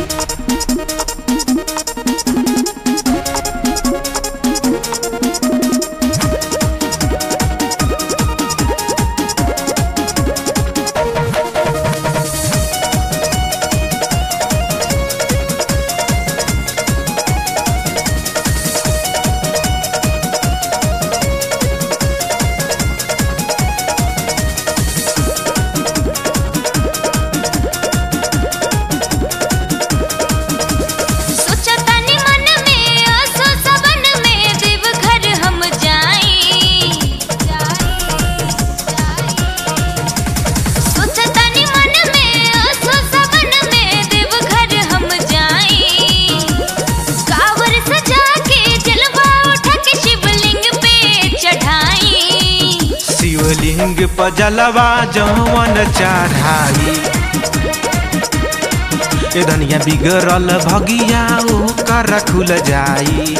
सोचतानी मन में आसो सबन में देवघर हम जाई सोचतानी मन में आसो सबन में देवघर हम जाई कावर सजा के जलवा उठा के शिवलिंग पे चढ़ाई शिवलिंग पर जलवा जवन चढ़ाई ए धनिया बिगड़ल भगिया ओकर खुल जाई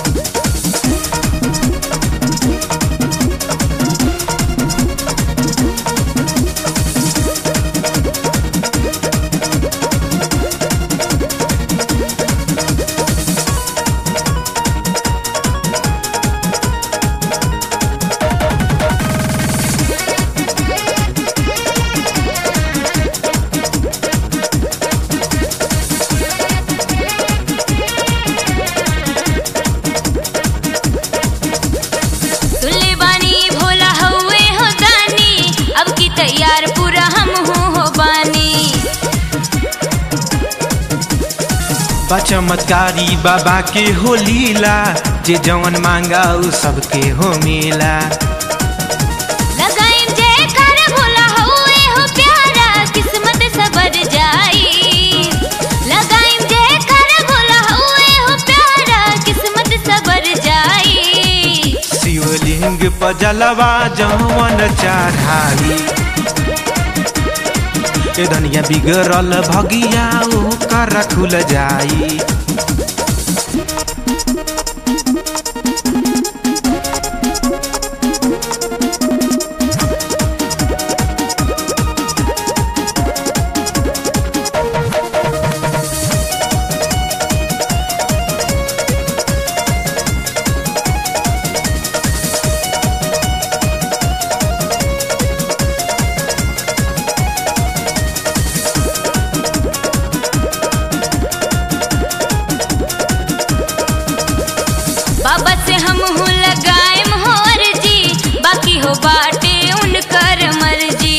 सुनले बानी भोला हउए हो दानी अब की तैयार पूरा हम हो हो बानी बा चमत्कारी बाबा के हो लीला जे जवन मांगा उ सबके हो मिला लगाइम जयकार भोला हउए हो प्यारा किस्मत सबर जाई लगाइम जयकार भोला हउए हो प्यारा किस्मत सबर जाई शिवलिंग पर जलवा जवन चढ़ाई ए धनिया बिगड़ल भगिया ओकर खुल जाई बाबा से हम हूँ लगाएम हो अर्जी बाकी हो बाटे उनकर मर्जी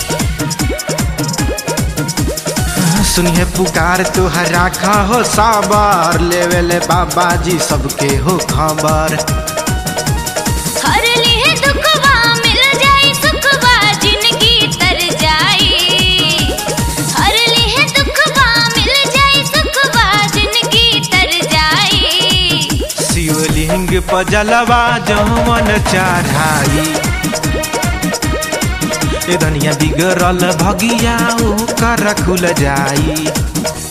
सुनिए पुकार तुहर राखा हो साबर लेवेले बाबा जी सबके हो खबर हर लिए दुखवा मिल जाई सुखवा जिंदगी तर जाई हर लिए दुखवा मिल जाई सुखवा जिंदगी तर जाई शिवलिंग पर जलवा जवन चढ़ाई ए धनिया बिगड़ल भगिया ओकर खुल जाई